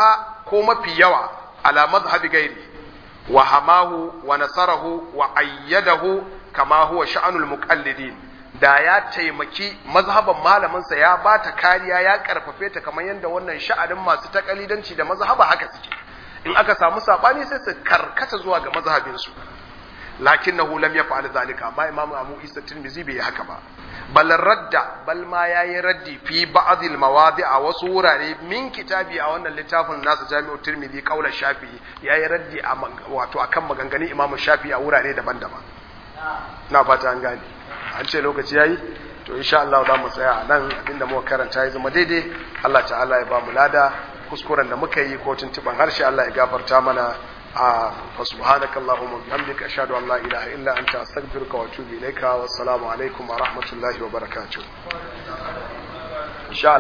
ko mafi yawa ala madhhabi gairi wa hamahu wa nasarahu wa ayyadahu kama huwa sha'anul muqallidin da ya taimaki mazhaban malaminsa ya ba ta kariya ya karfafe ta kamar yadda wannan sha'anin masu takalidanci da mazhaba haka suke in aka samu sabani sai su karkata zuwa ga mazhabinsu lakinnahu lam yaf'al zalika amma imamu abu isa tirmizi bai yi haka ba bal radda bal ma yayi raddi fi ba'd al mawadi a wasu wurare min kitabi a wannan littafin nasa jami'u tirmizi qaula shafi'i yayi raddi a wato akan maganganun imamu shafi'i a wurare daban-daban na fata an gane an ce lokaci yayi to insha Allah za mu tsaya a nan abinda muka karanta ya zama daidai Allah ta'ala ya ba mu lada kuskuren da muka yi ko tuntuban harshe Allah ya gafarta mana a fa subhanaka allahumma bihamdika ashhadu an la ilaha illa anta astaghfiruka wa atubu ilaika wassalamu alaikum wa rahmatullahi wa barakatuh insha